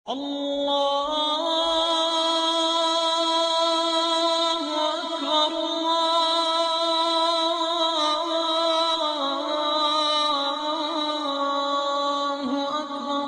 الله أكبر الله أكبر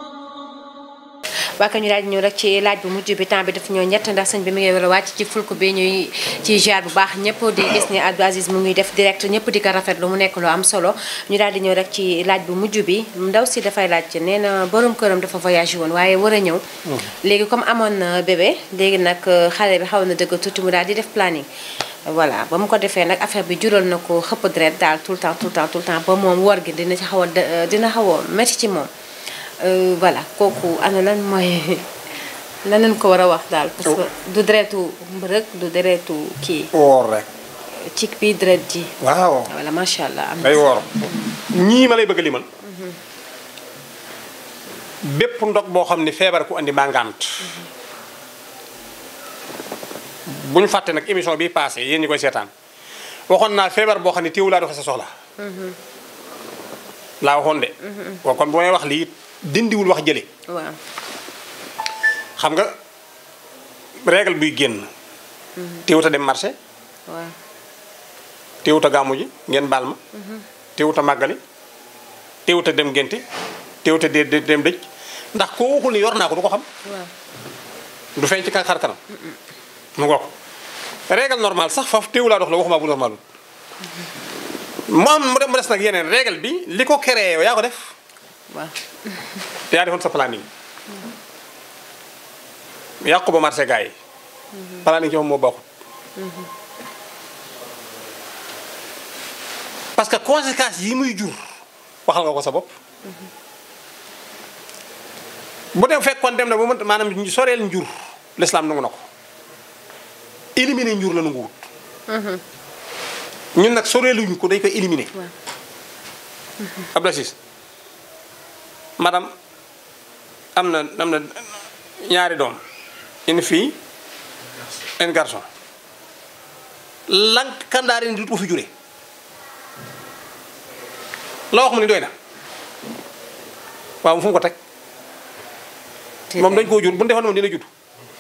waa ñu daal di ñëw rek ci laaj bu mujj bi temps bi daf ñoo ñett ndax sëñ bi mu ngi war a wàcc ci fulku bi ñuy ci jaar bu baax ñëpp di gis ni Abdou Aziz mu ngi def direct ñëpp di ko rafetlu mu nekk lu am solo ñu daal di ñëw rek ci laaj bu mujj bi ndaw si dafay laaj nee na borom këram dafa voyagé woon waaye war a ñëw léegi comme amoon na bébé léegi nag xale bi xaw na dëgg tuuti mu daal di def planning voilà ba mu ko defee nag affaire bi jural na ko xëpp deret daal tout le temps tout le temps tout le temps ba moom wor gi dina ci xaw a dë- dina xaw a métti ci moom Euh, voilà kooku ana lan mooy lan lañ ko war a wax daal parce que du deretu mbërëg du deretu kii woor rek ci bii deret ji waaw voilà macha allah am day woor ñii ma lay bëgg a limal bépp ndog boo xam ne feebar ku andi màngant bu ñu fàtte nag émission bi passé yéen ñi koy seetaan waxoon naa feebar boo xam ne téewu laa doxe sa soxla laa waxoon de waaw kon bu may wax lii dindiwul wax jële waaw xam nga règle buy génn téewut a dem marché waaw téewut a gàmmu ji ngeen baal ma téewut a màggali téewut a dem ngénte téewut a de de- dem dëj ndax koo waxul ni yor naa ko du ko xam waaw du feeñ ci ka xar kanam mu ngoog règle normal sax foofu téewu laa dox la waxuma bu normal moom mu dem mu des nag yeneen règle bi li ko créé yow yaa ko def waaw yaa defoon sa planning yàqu ba marché gars yi planning ci moom moo baaxul parce que conséquences yi muy jur waxal nga ko sa bopp bu dem fekkoon dem na ba mënta maanaam ñu soreel njur l'islam nangu na ko éliminer njur la nangu wut ñun nag soreeluñu ko dañ koy éliminer waaw Abdou Aziz madame am na am na ñaari doom une fille un garçon lank kandaari ni du ko fi jure la wax mu ni doy na waaw fu mu ko teg moom dañ koo jur bu ñu defoon moom dina judd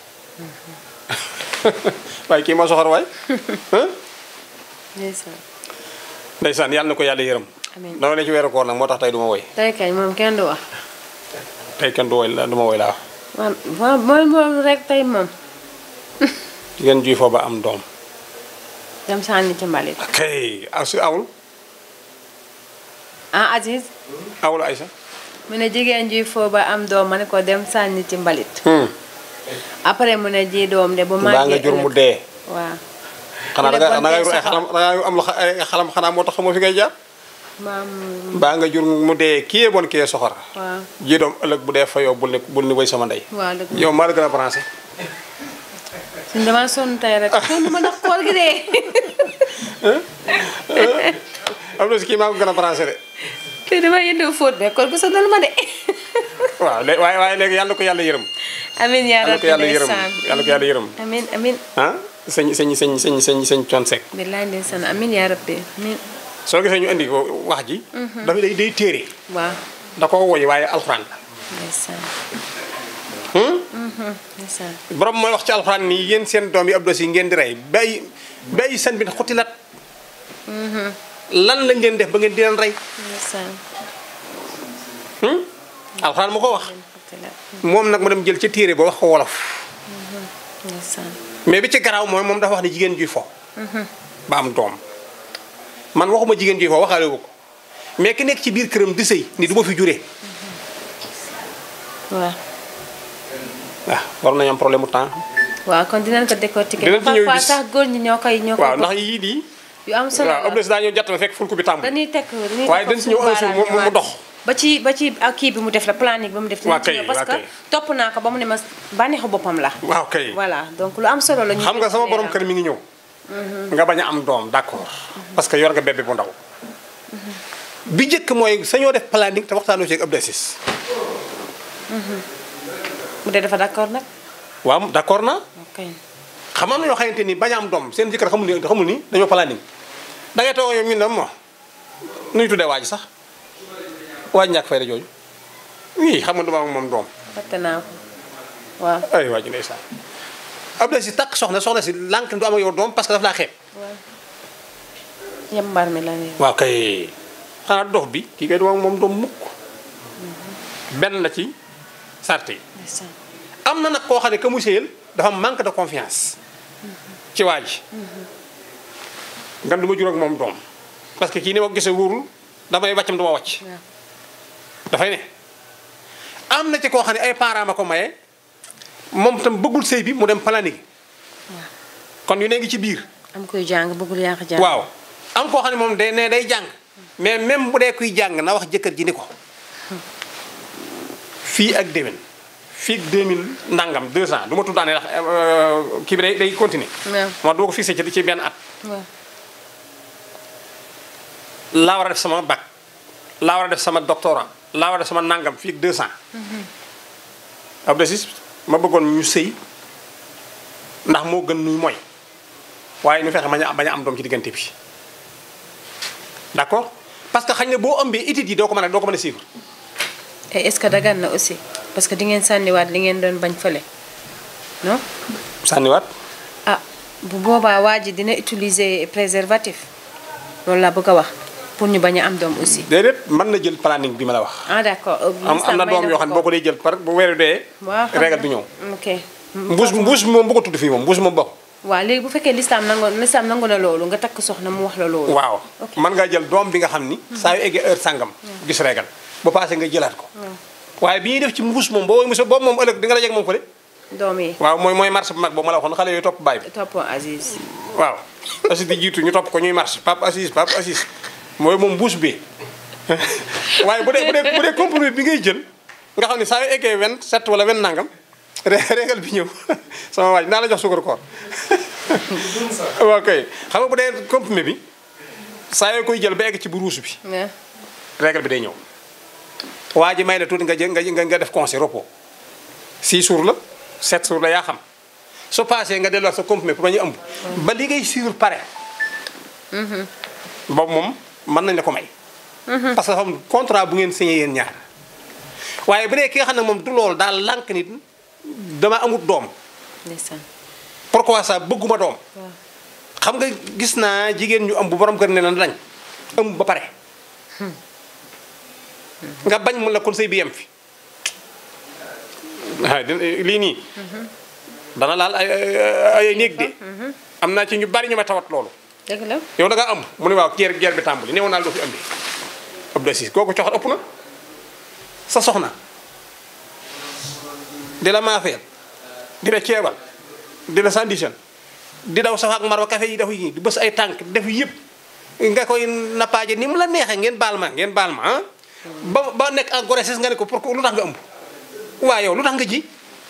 waaye kii moo soxor waay hein ndeysaan ndeysaan yàlla na ko yàlla yërëm amiin dama ne ci weeru koor nag moo tax tey du ma woy tey kañ moom kenn du wax tey kenn du woy la du ma woy laa wax waaw mooy moom rek tey moom jigéen juy foo ba am doom dem sànni ci mbalit kay aw si awul ah Aziz awul Aïssa mu ne jigéen ji foo ba am doom ma ne ko dem sànni ci mbalit après mu ne ji doom de bu mbaa màggee nga jur mu ëllëg- dee waaw xanaa mu da ne nga da ngay bon ru ay tey xalam da ngay am lu xa- ay xalam xanaa moo tax xamoo fi ngay jaar maam mbaa nga jur mu dee kii bon kii soxor waaw ji doom ëllëg bu dee fa yow bul ni bul ni way sama ndey waaw dëgg la yow maa la gën a branché suñ dama sonn tey rek sonn ma ndax koor gi dee am na si kii maa ko gën a branché de te dama yëndoo fóot be koor gu sonal ma de waaw léegi waaye waaye léegi yàlla na ko yàlla yërëm amin yaa yàlla na ko rabbi yàlla yërëm ndeysaan yàlla na ko yàlla yërëm amin amin ah sëñ sëñ sëñ sëñ sëñ sëñ coon sek billaay ndeysaan amin yaa rabbi amin soo gisee ñu indi ko wax ji dafa day day téere waaw da ko woy waaye alxuraan la ndeysaan ndeysaan borom mooy wax ci alxuraan nii yéen seen doom yi Abdou Aziz ngeen di rey bay bay san bi xutilat lan lañ leen def ba ngeen di leen rey ndeysaan alxuraan mu ko wax fatilat moom nag mu dem jël ca téere ba wax ko wolof ndeysaan mais bi ci garaaw mooy moom dafa wax ne jigéen juy fo ba am doom man waxuma jigéen juy fo waxaale wu ko mais ki nekk ci biir këram di sëy ni du ma fi juree waaw waaw war nañu am problème mu temps waaw kon dinañ ko décortiquer Dinañ ci ñëw parfois gis. sax góor ñi ñoo koy ñoo koy waaw ndax yii di yu am solo waaw la Abdou Aziz daa ñëw jàtt ma fekk fulku bi tàmm dañuy teg dañuy waaye teg dañ si ñëw un jour mu mu dox ba ci ba ci ak kii bi mu def la planning ba mu def Waa dinañ ci kay, ñëw parce waa que kay. topp naa ko ba mu ne ma bànneexu boppam la waaw kay voilà donc lu am solo la ñu xam nga sama borom kër mi ngi ñëw nga bañ a am doom d'accord parce que yor nga bébé bu ndaw bi njëkk mooy sañoo def planning te waxtaanoo ci ak Abdou Aziz bu dee dafa d'accord nag waaw d'accord na ok xam am na ñoo xamante ni bañ a am doom seen jëkkër xamul ni xamul ni dañoo planning da ngay toog ñoom ñu ne mo nuy tuddee waaj sax waaj ñàkk fayda jooju oui xam nga duma am moom doom fàtte naa ko waaw ay waa ji ndeysaan Abdou si takk soxna soxna si lànk du am ak yow doom parce que daf laa xeeb waaw yambar mi la ne waaw kay xanaa dox bi kii kay doom moom doom mukk benn la ci sarte yi ndeysaan am na nag koo xam ne que mu séyal dafa manque de confiance ci waa ji nga du ma jur ak moom doom parce que kii ni ma ko gisee wóorul damay wàccam du ma wàcc waaw dafay ne am na ci koo xam ne ay parents ma ko maye moom tam bëggul sëy bi mu dem planning kon yu ne ngi ci biir am koy jàng bëggul yàq jàng waaw am koo xam ne moom day ne day jàng mais même bu dee kuy jàng na wax jëkkër ji ni ko fii ak déwén fii ak 2000 ndangam deux ans du ma tuddaane ndax euh, kii bi day day continuer waaw moo doo ko fixé ci ci benn at waaw laa war a def sama bac laa war a def sama doctorat laa war a def sama nangam fii ak deux ans Abdou Aziz ma bëggoon ñu sëy ndax moo gën nuy mooy waaye ñu fexe bañ a bañ a am doom ci diggante bi d'accord parce que xañ ne boo ëmbee études yi doo ko mën a doo ko mën a suivre et est-ce que dagan na aussi parce que di ngeen sànniwaat li ngeen doon bañ fële non sànniwaat ah bu boobaa waa ji dina utiliser préservatif loolu laa bëgg a wax pour ñu bañ a am doom aussi déedéet mën na jël planning bi ma la wax ah d'accord euh, am am l'islam na may doom yoo xam ne boo ko dee jël par bu weeru dee waaw xam régal nga. du ñëw ok mbuus mbuus moom bu ko tudd fii moom mbuus moom bokk waaw léegi bu fekkee l'islam nangu l'islam nangu na loolu nga takk soxna mu wax la loolu waaw ok mën ngaa jël doom bi nga xam ni saa yu eggee heure sàngam gis régal bu passé nga jëlaat ko waaye bi ñuy def ci mbuus moom boo mos boobu moom ëllëg di nga dajeeg moom fële doom yi waaw mooy mooy marche bu mag boobu ma la waxoon xale yooyu topp baay bi toppoo Aziz waaw Aziz di jiitu ñu topp ko ñuy marche Pape Aziz Pape Aziz mooy moom mbuus bi waaye bu dee bu dee bu dee compromis bi ngay jël nga xam ne saa yu eggee wen set wala wen nangam ré- régal bi ñëw sama waaj naa la jox sukar koor waaw kay xam nga bu dee comprimé bi saa yoo koy jël ba egg ci bu ruus bi waaw régal bi day ñëw waa ji may la tuuti nga jël nga nga def conseil repos 6 jours la 7 jours la yaa xam su passé nga delluwaat sa comprimé pour ba ñu ëmb ba li ngay suivre pare boobu moom mën nañ la ko may parce que dafa am contrat bu ngeen signé yéen ñaar waaye bu dee ki nga xam ne moom du loolu daal lànk nit dama amut doom ndeysaan pourquoi ça bëgguma doom waaw xam nga gis naa jigéen ñu ëmb borom kër ne na lañ ëmb ba pare nga bañ mun la kon sëy bi yem fi waaw di- lii nii dana laal ay ay ay néeg de am naa ci ñu bari ñu ma tawat loolu dëgg la yow da ngaa ëmb mu ne waaw guerre guerre bi tàmbali néew naa doo fi ëmbee Abdou Aziz kooku coxat ëpp na sa soxna di la maafeel di la ceebal di la sandition di daw safa ak marwa café yi dafa yi di bës ay tànk def yëpp nga koy nappaaje ni mu la neexee ngeen baal ma ngeen baal ma ah ba ba nekk en grossesse nga ne ko pour lu tax nga ëmb waa yow lu tax nga ji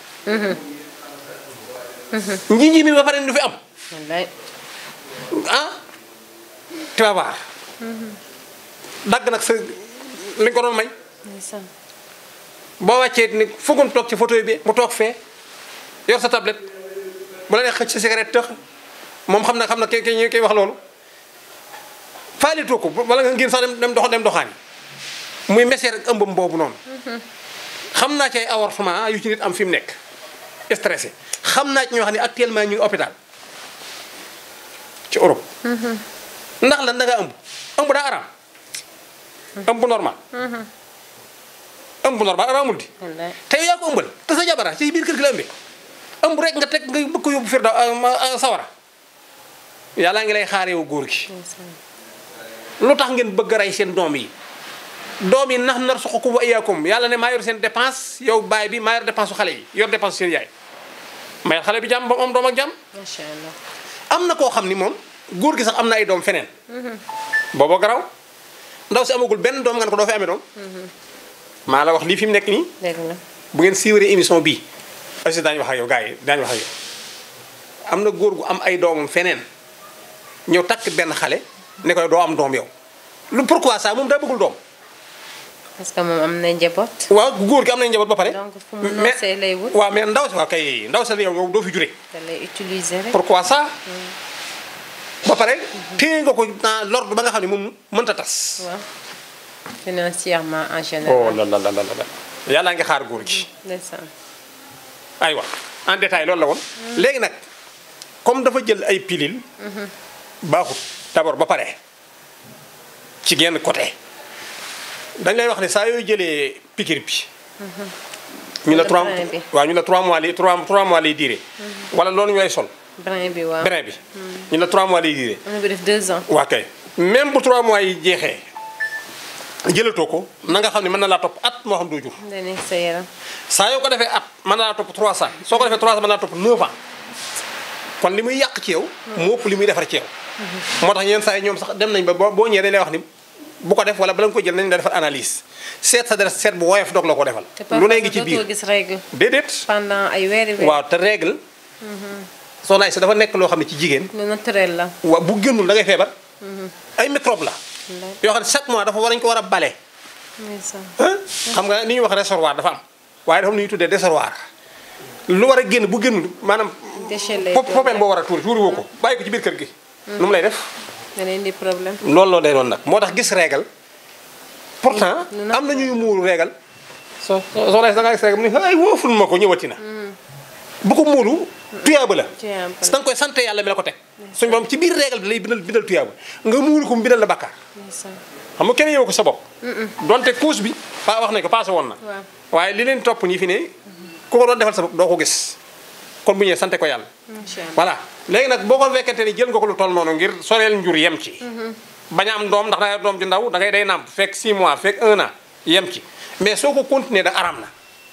nji nji mi ba pare du fi am wallaay ah tu vas voir dagg nag sa li nga ko doon may ndeysaan boo wàccee ni fugum toog ci fauteuil bi mu toog fee yor sa tablette bu la nee xëcc sa cigarette tëx moom xam na xam na ki ki koy wax loolu faalitoo ko wala nga ngir sax dem dem dox dem doxaani muy meseer ak ëmbam boobu noonu xam naa ci ay avortement yu ci nit am fi mu nekk stressé xam naa ci ñoo xam ne actuellement ñu ngi hôpital ci Europe ndax lan da nga ëmb ëmb daa araam ëmb normal ëmb normal araamul di wallaay te yow yaa ko ëmbal te sa jabara ci biir kër gi la ëmbee ëmb rek nga teg nga bëgg ko yóbbu fir da sawara yàlla ngi lay xaar yow góor gi ndeysaan lu tax ngeen bëgg a rey seen doom yi doom yi nax nar suqakum wa iyaakum yàlla ne maa yor seen dépense yow baay bi maa yor dépense su xale yi yor dépense seen yaay mayal xale bi jàmm ba mu am doom ak jàmm macha allah am na koo xam ni moom góor gi sax am na ay doom feneen booba garaw ndaw si amagul benn doom nga ne ko doo fi amee doom maa la wax lii fi mu nekk nii dëgg la bu ngeen siiwaree émission bii aussi daañu wax ak yow gars yi daañu wax ak yow am na góor gu am ay doomam feneen ñëw takk benn xale ne koy doo am doom yow lu pourquoi ça moom daa bëggul doom parce que moom am na njaboot waaw góor gi am nañ njaboot ba pare donc fu mu mais noosee lay wut waaw mais ndaw si waaw kay ndaw si la yow yow doo fi jure da lay utiliser rek pourquoi ça ba pare téye nga ko dans l'ordre ba nga xam ne moom mënta tas waaw financièrement en oh général la la la la la yàllaa ngi xaar góor gi ndeysaan aywa en détail loolu la woon léegi nag comme dafa jël ay pilule baaxut d'abord ba pare ci genn côté dañ lay wax ne saa yooyu jëlee piqûre bi ñu la Wala trois brin bi. waaw ñu la trois mois li trois trois mois lay diire wala loolu ñu lay sol brin bi waaw brin bi ñu la trois mois lay diire am na bi def deux ans waa kay même bu trois mois yi jeexee jëlatoo ko na nga xam ne mën na laa topp at moo xam doo jur day nekk sa yaram saa yoo ko defee at mën na laa topp 300 soo ko defee 300 mën na laa topp 9 ans kon li muy yàq ci yow moo ëpp li muy defar ci yow moo tax yenn saa yi ñoom sax dem nañ ba boo boo ñëwee dañ lay wax ni bu ko def wala bala nga ko jël nañ la defar analyse seet sa deret seet bu woyof doog la ko defal te lu ne parfois ngi ci dootoo biir gis règle déedéet pendant ay weeri weer waaw te règle soxna Aïssa dafa nekk loo xam ne ci jigéen lu naturel la waaw bu génnul da ngay feebar ay microbe la yoo xam ne chaque mois dafa war nañ ko war a bale ndeysaan ah xam nga ni ñuy wax réservoir dafa am waaye dafa am lu ñuy tuddee déservoir lu war a génn bu génnul maanaam déchet lay pop doon. popeel boo war a tuuri tuuri woo ko bàyyi ko ci biir kër gi nu mu lay def da leen di problème loolu loo day doon nag moo tax gis régal pourtant nu nag- am na ñuy muuru régal so soo lay da ngaa gis régal mu ne ay wooful ma ko ñëwati na bu ko muuru tuyaaba la Tuyaaba la. da nga koy sant yàlla mi la ko teg suñu borom ci biir régal bi lay bindal bindal tuyaaba nga muuru ko mu bindal la bakkaar ndeysaan xam nga kenn yow ko sa bopp donte couche bi pa wax nañ ko passé woon na waaw waaye li leen topp ñi fi ne ku ko doon defal sa bopp doo ko gis kon bu ñëwee sante ko yàlla macha allah voilà léegi nag boo ko fekkente ni jël nga ko lu toll noonu ngir soreel njur yem ci bañ a am doom ndax da ngay doom ju ndaw da ngay day nàmp fekk 6 mois fekk 1 an yem ci mais soo ko continuer da aram na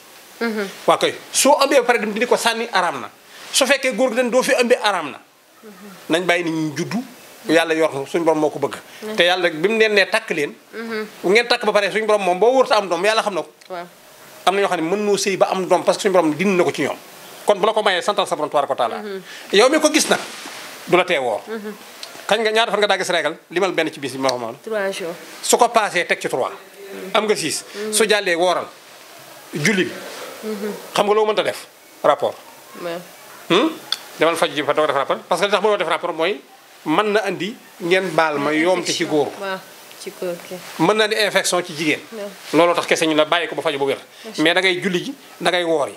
waa koy soo ëmbee ba pare dem dindi ko sànni aram na su fekkee góor gi den doo fi ëmbee aram na nañ bàyyi ni ñu juddu yàlla yor na suñu borom moo ko bëgg te yàlla bi mu leen nee takk leen bu ngeen takk ba pare suñu borom moom boo wërta am doom yàlla xam na ko waaw am na ñoo xam ne mën noo sëy ba am doom parce que suñu borom dindi na ko ci ñoom kon bu la ko mayee santal sa borom tabaaraka wa taala yow mi ko gis nag du la tee woor kañ nga ñaata fan nga daa gis régal limal benn ci bis bi ma wax moom trois jours su ko paasee teg ci 3 am nga 6 su jàllee wooral julli xam nga loo mënta def rapport waaw hmm? demal faj ji fa doo def rapport parce que li tax mënoo def rapport mooy mën na andi ngeen baal ma yoomte ci góor waaw ci góor ki mën na andi infection ci jigéen looloo tax kese ñu la bàyyi ko ba faju ba wér mais da ngay julli ji da ngay woor yi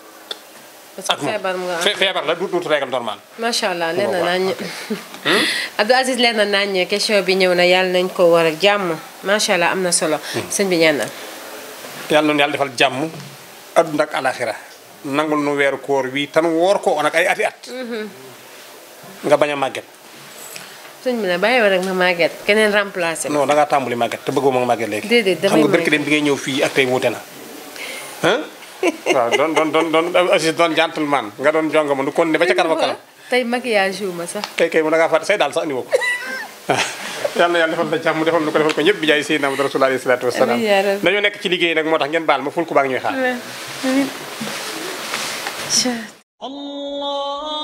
parce ak que moom feebar mu nga am Fe- feebar la du duutu régal normal macha allah leer na waaw. nañ Abdou Aziz leer na nañ question bi ñëw na yàlla nañ ko war a jàmm macha allah am na solo sëñ bi ñaan na yàlla noonu yàlla defal jàmm adduna ak alaxira nangul nu weeru koor wi tan woor ko nag ay ati at nga bañ a màgget sëñ bi ne bàyyi wa rek ma màgget keneen remplacé ma non da ngaa tàmbali màgget te bëggoo ma màgget léegi Déedéet, xam damay nga barki màgget. dem bi ngay ñëw fii ak tey wuute na ah waaw doon doon doon doon Aziz doon gentleman nga doon jonga ma nu kon ne ba ca kanam ak kanam tey maquillage wu ma sax tey kay mu da ngaa fàtte say daal sax andi woo ko yàlla na yàlla defal la jàmm defal nu ko defal ko ñëpp bi jaay Seydina Muhammad Rasulullah alayhi salaatu wasalaam Amiin yaa rabbi. dañoo nekk ci liggéey nag moo tax ngeen baal ma ful ku baa ngi ñuy xaar الله